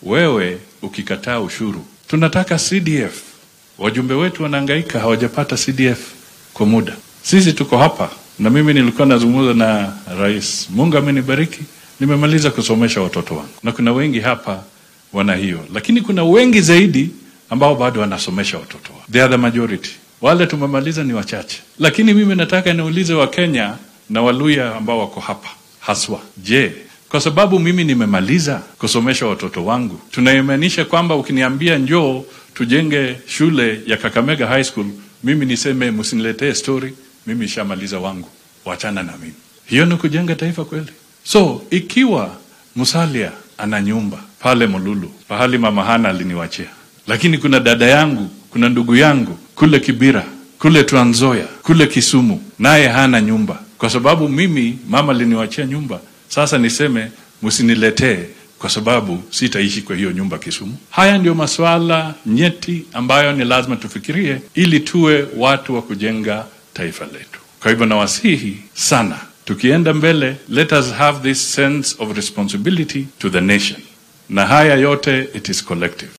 wewe ukikataa ushuru, tunataka CDF. Wajumbe wetu wanahangaika, hawajapata CDF kwa muda. Sisi tuko hapa na mimi nilikuwa nazungumza na rais. Mungu amenibariki, nimemaliza kusomesha watoto wangu, na kuna wengi hapa wana hiyo, lakini kuna wengi zaidi ambao bado wanasomesha watoto wao. They are the majority. Wale tumemaliza ni wachache, lakini mimi nataka niulize Wakenya na Waluya ambao wako hapa haswa, je, kwa sababu mimi nimemaliza kusomesha watoto wangu, tunaimaanisha kwamba ukiniambia njoo tujenge shule ya Kakamega High School, mimi niseme msiniletee story, mimi shamaliza wangu, wachana na mimi? Hiyo ni kujenga taifa kweli? So ikiwa Musalia ana nyumba pale Mululu, pahali mama Hana aliniwachia, lakini kuna dada yangu, kuna ndugu yangu kule Kibira, kule Trans Nzoia, kule Kisumu, naye hana nyumba, kwa sababu mimi mama aliniwachia nyumba. Sasa niseme msiniletee kwa sababu sitaishi kwa hiyo nyumba Kisumu. Haya ndio masuala nyeti ambayo ni lazima tufikirie ili tuwe watu wa kujenga taifa letu. Kwa hivyo nawasihi sana, tukienda mbele, let us have this sense of responsibility to the nation, na haya yote it is collective.